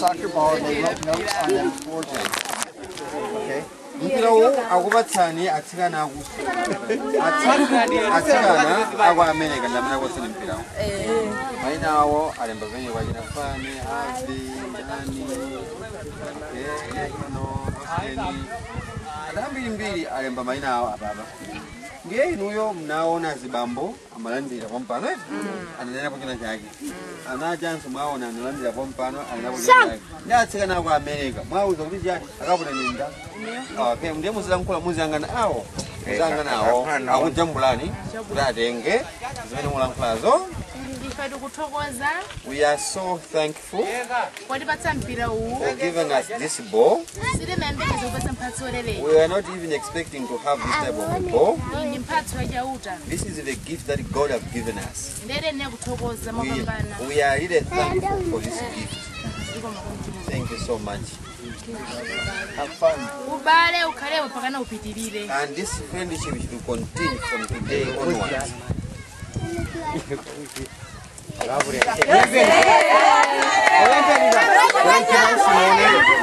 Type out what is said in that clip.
soccer ball and they wrote notes on them for them. Okay? mpirawo akupatsani atsikana aku atsi- atsikana aku america ndamene akusini mpirawo maina awo alemba venye kwachina fani avi nani okay, no oseni adambirimbiri alemba maina awo apapa ngiye inuyo mnaona zibambo amalandira pompano ananena kuchina chake anachanso mwaona analandira pompano anena kuchina chake ndi atsikana aku america mwauza kuti chani akapona ninda okay ndiye muzilankhula muziyangana awo muziyangana awo akujambulani kuti atenge zimene mulankhulazo ndife tikuthokoza we are so thankful kwatipatsa mpira uwu for giving us this ball sitimembekeza kupatsa mphatso lelei we are not even expecting to have this type of a ball iyi ndi mphatso yachauta this is the gift that god have given us ndere ne kuthokoza we, mopambana we are really thankful for this gift thank you so much have fun ubale ukhalepo pakana upitirire and this friendship should continue from today onwards Yes.